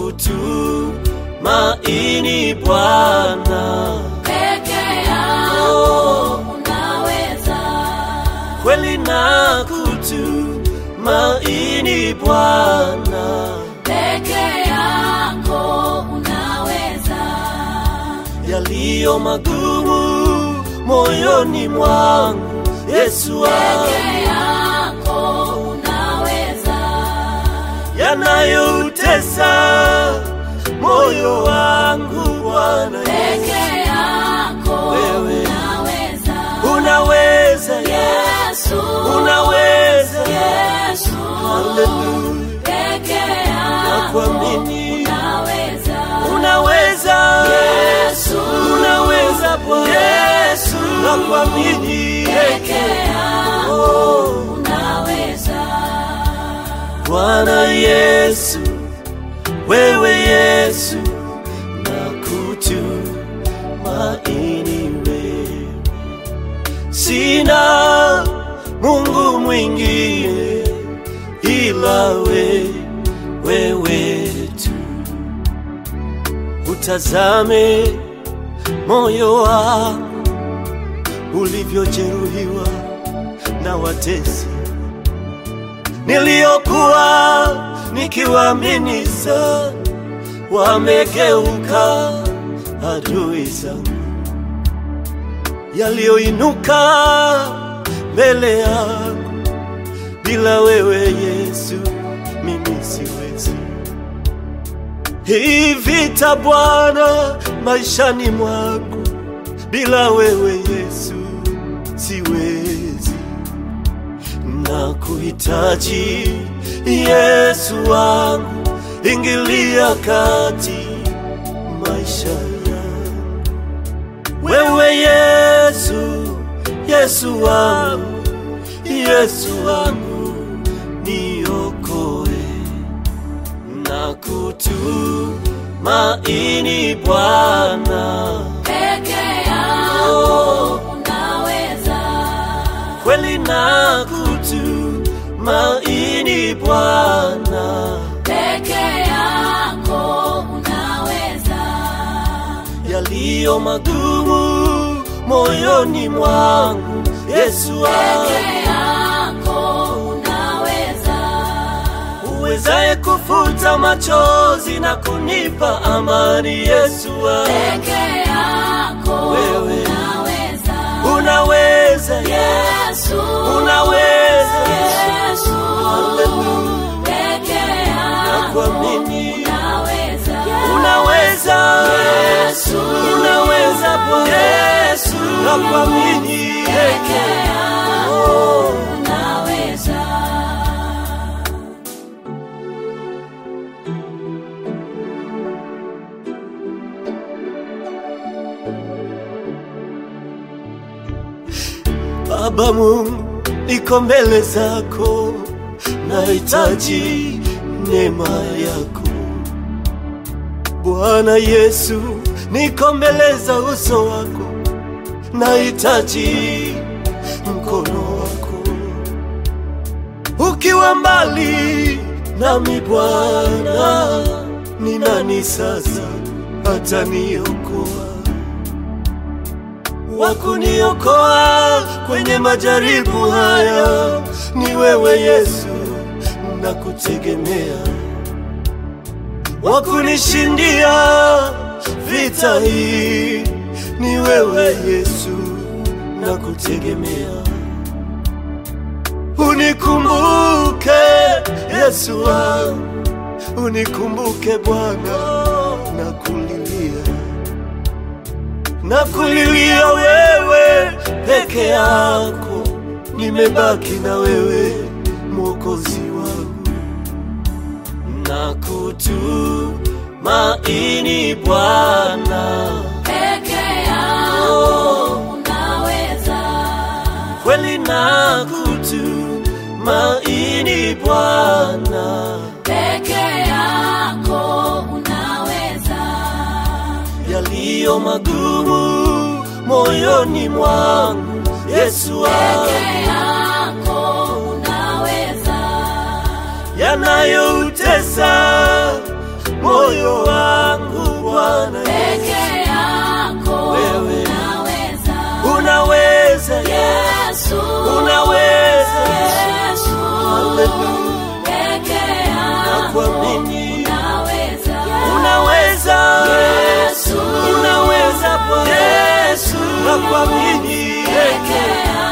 kutumaini Bwana, peke yako unaweza, kweli na kutumaini Bwana, peke yako unaweza, yaliyo magumu moyoni mwangu, Yesu wangu, peke yako unaweza, yanayoutesa moyo wangu Bwana Yesu, peke yako Wewe. unaweza, unaweza Yesu, Yesu, unaweza Yesu, Haleluya, peke yako nakuamini unaweza, unaweza Yesu, unaweza Bwana Yesu, nakuamini peke yako Oh, unaweza, Bwana Yesu, wewe Yesu, nakutumaini wewe, sina Mungu mwingine ila we, wewe tu. Utazame moyo wangu ulivyojeruhiwa na watesi niliyokuwa nikiwaamini sana, wamegeuka adui zangu, yaliyoinuka mbele yangu, bila wewe Yesu mimi siwezi. Hii vita Bwana maishani mwangu, bila wewe Yesu siwezi na kuhitaji Yesu wangu, ingilia kati maisha yangu. Wewe Yesu, Yesu wangu, Yesu wangu, niokoe na kutumaini Bwana, peke yako unaweza, kweli na kutumaini Bwana. peke yako unaweza, yaliyo magumu moyoni mwangu, Yesu wangu, peke yako unaweza, uwezaye kufuta machozi na kunipa amani, Yesu wangu, peke yako Wewe. unaweza, unaweza Yesu, Yesu, unaweza Yesu, Haleluya, peke yako nakuamini, unaweza, unaweza Yesu, unaweza Bwana Yesu, nakuamini, peke yako Oh. unaweza. Baba Mungu, niko mbele zako, nahitaji neema yako. Bwana Yesu, niko mbele za uso wako, nahitaji mkono wako. Ukiwa mbali nami Bwana, ni nani sasa ataniokoa? wa kuniokoa kwenye majaribu haya ni wewe Yesu, nakutegemea. Wa kunishindia vita hii ni wewe Yesu, nakutegemea. Unikumbuke Yesu wangu, unikumbuke Bwana, nakulilia nakulilia wewe peke yako, nimebaki na wewe mwokozi wangu, nakutumaini Bwana, Peke yako unaweza, kweli nakutumaini Bwana, peke yako unaweza, yaliyo magumu moyoni mwangu, Yesu wangu peke yako unaweza, yanayoutesa moyo wangu Bwana peke yako Wewe. unaweza unaweza Yesu unaweza Yesu Hallelujah. peke yako nakuamini unaweza unaweza Yesu unaweza Bwana Yesu nakuamini peke yako